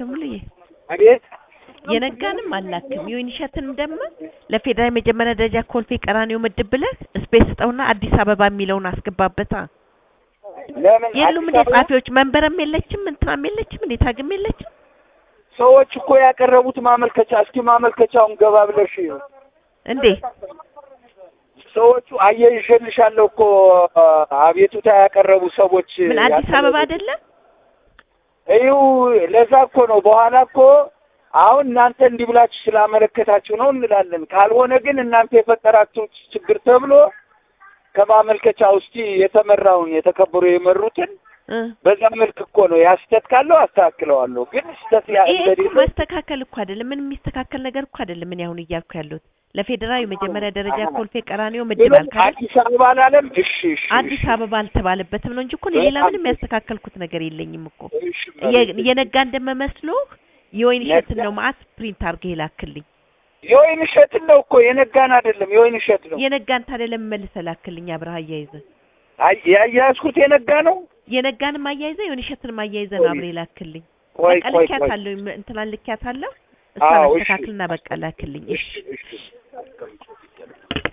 ሙሉዬ አቤት የነጋንም አላክም የወይንሸትንም ደግሞ ለፌዴራል የመጀመሪያ ደረጃ ኮልፌ ቀራኒዮ ምድብ ብለህ ስፔስ ስጠውና አዲስ አበባ የሚለውን አስገባበታ። ለምን የሉም አዲስ እንዴ አበባ ጸሐፊዎች? መንበረም የለችም እንትናም የለችም እንዴ ታግም የለችም? ሰዎች እኮ ያቀረቡት ማመልከቻ እስኪ ማመልከቻውን ገባ ብለሽ እንዴ ሰዎቹ አያይዤልሻለሁ እኮ አቤቱታ ያቀረቡ ሰዎች ምን አዲስ ያቀረቡት። አበባ አይደለም? ይኸው ለዛ እኮ ነው። በኋላ እኮ አሁን እናንተ እንዲህ ብላችሁ ስላመለከታችሁ ነው እንላለን። ካልሆነ ግን እናንተ የፈጠራችሁት ችግር ተብሎ ከማመልከቻ ውስጥ የተመራውን የተከበሩ የመሩትን እ በዛ መልክ እኮ ነው ያ ስህተት ካለው አስተካክለዋለሁ። ግን ስህተት ያ ይሄ እኮ እንደሌለ ማስተካከል እኮ አይደለም። ምን የሚስተካከል ነገር እኮ አይደለም። ምን አሁን እያልኩ ያለሁት ለፌዴራል የመጀመሪያ ደረጃ ኮልፌ ቀራኒዮ ምድብ ምንም አልክ አይደል? አዲስ አበባ አላለም። እሺ እሺ አዲስ አበባ አልተባለበትም ነው እንጂ እኮ እኔ ሌላ ምንም ያስተካከልኩት ነገር የለኝም እኮ እሺ የ- የነጋ እንደመመስሎ የወይን እሸትን ነው ማአት ፕሪንት አድርገህ የላክልኝ። የወይን እሸትን ነው እኮ የነጋን አይደለም። የወይን እሸት ነው የነጋን ታዲያ ለምን መልሰህ ላክልኝ? አብረህ አያይዘህ አይ ያያዝኩት የነጋ ነው። የነጋንም አያይዘህ የወይን እሸትንም አያይዘህ ነው አብረህ ላክልኝ። ቆይ በቃ ቆይ ቆይ ልኪያታለሁ፣ እንትናን ልኪያታለሁ። እሷን አዎ፣ እሺ። አስተካክልና በቃ ላክልኝ። እሺ እሺ እሺ